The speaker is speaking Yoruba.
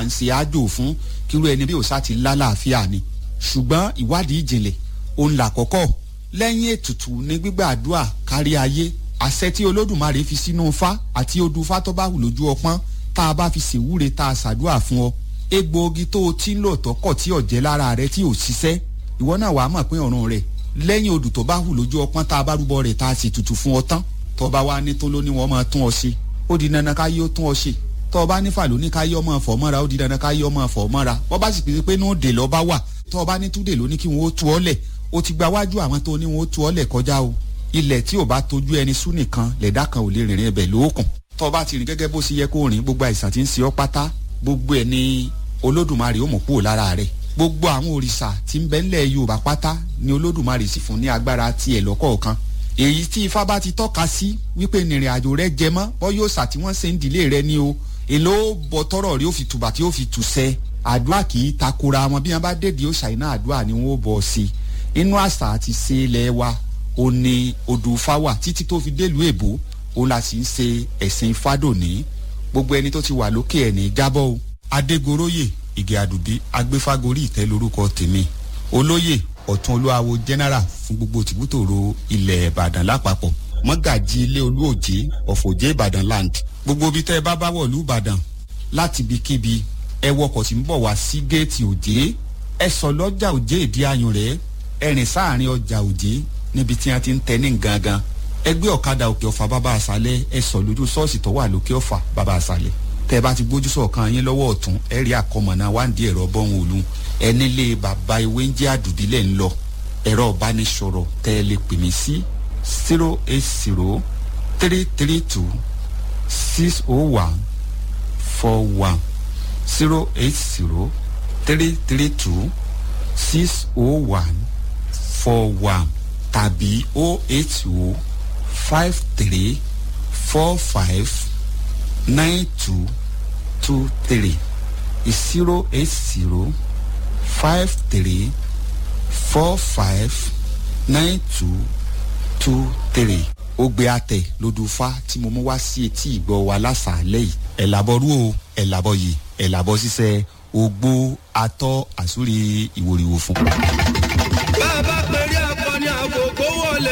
à ń ṣe àjò fún kírú ẹni bí òòṣà ti lálàáfíà ni ṣùgbọ́n ìwádìí ìjìnlẹ̀ òun là kọ́kọ́ lẹ́yìn ètùtù ní gbígbàdúrà kárí ayé àṣẹ tí olódùmarè fi sínú fá àti odù fá tó bá wù lójú ọpọ́n tá a bá fi ṣèwúre tá a ṣàdúrà fún ọ egbòogi tó o ti ń lò tọkọ tí ọ̀jẹ́ lára rẹ tí ò ṣiṣẹ́ ìwọ náà wàá mọ̀ pé ọ̀run rẹ̀ lẹ́yìn odù tó bá wù lójú ọpọ́n tá a bá rúbọ rẹ̀ tá a sì tutù fún ọ tán tó bá wá ní tó ló ní wọ́n máa tún ọ ṣe ó di dandan ká yí ó tún ọ ṣe tó bá ní fàlù ní ká yí ọmọ fọ̀ mọ́ra ó di dandan ká yí ọmọ fọ̀ mọ́ra wọ́n bá sì pèsè pé ní òde lọ́ bá wà tó bá ní túdè ló ní kí wọ́n ó tu ọ lẹ̀ ó ti gba wájú àwọn tó ní wọ́n ó tu ọ lẹ̀ kọjá o ilẹ̀ tí ò bá tójú ẹni sú nìkan lẹ̀dá kan ò lè rìnrìn ẹbẹ̀ lóòkùn tó bá ti rìn gẹ́gẹ́ bó ṣe yẹ kó rìn gbogbo àìsàn tí ń ṣe ọ́ pátá gbogbo ẹ̀ ní olódùmarè ó mọ̀ kúrò lára rẹ̀ gbogbo àwọn òrìṣà tí ń bẹ ńlẹ̀ yorùbá pátá ni olódùmarè sì fún ní agbára tiẹ̀ lọ́kọ̀ọ̀kan èyí tí ifá bá ti tọ́ka sí wípé ìrìn àjò rẹ jẹ mọ́ bọ́ yóò sà tí wọ́n ṣe ń dìlé rẹ ní o èló bọ tọrọ rí ó fi tùbà tí ó fi tùsẹ àdúrà kì í takora wọn bí wọn bá dèdè ó ṣàìná àdúrà ni wọn ó bọ sí i inú àṣà àti ṣe ilẹ̀ wa ó ní odò fáwà títí tó fi délùú èbó ó la sì ń ṣe ẹ̀sìn fádòní gbogbo ẹni tó ti wà lókè ẹ̀ ní jábọ́ o adégoróyè ìgè àdùbí agbéfágorí ìtẹ́ lórúkọ tèmi olóyè ọ̀tún olúwawo general fún gbogbo tìbútòrò ilẹ̀ ìbàdàn lápapọ̀ mọ́gàjì ilé olúòjé ọ̀fọ̀jẹ́ ìbàdàn land gbogbo ibi tẹ́ ẹ bá bá wọ̀lú ìbàdàn láti ibikíbi ẹ wọkọ̀ tí ń bọ̀ wá sí géètì òjé ẹ sọ lọ́jà òjé ìdí ayùn rẹ̀ ẹ rìn sáàrin ọjà òjé níbi tí wọ́n ti ń tẹ ní gangan ẹ gbé ọ̀kadà òkè ọ̀fà bàbá àṣálẹ̀ ẹ sọ lójú ṣọ́ọ̀ṣì tó wà lókè ọ̀fà bàbá àṣálẹ̀ tẹ́ ẹ bá ti gbójú sọ̀kan yín lọ́wọ́ ọ̀tún ẹ rí àkọmọ̀nà wáǹdí ẹ̀rọ bọ́hùn òlu ẹ nílé bàbá ewé ń jẹ́ àdùbílẹ̀ ń lọ ẹ̀rọ ìbánisọ̀rọ̀ tẹ́ ẹ lè pè mí sí zero eight zero three three two six oh one four one zero eight zero three three two six oh one four one tàbí oh eight oh five three four five nine two two three zero eight zero five three four five nine two two three ogbe atẹ lodùfá tí mo mú wá sí etí ìgbọ́ wa lásàálẹ̀ yìí ẹ̀ làbọ̀rú o ẹ̀ làbọ̀ yìí ẹ̀ làbọ̀ ṣiṣẹ́ ogbó atọ́ àsúrí ìwòrìwò fún. bá a bá pẹ́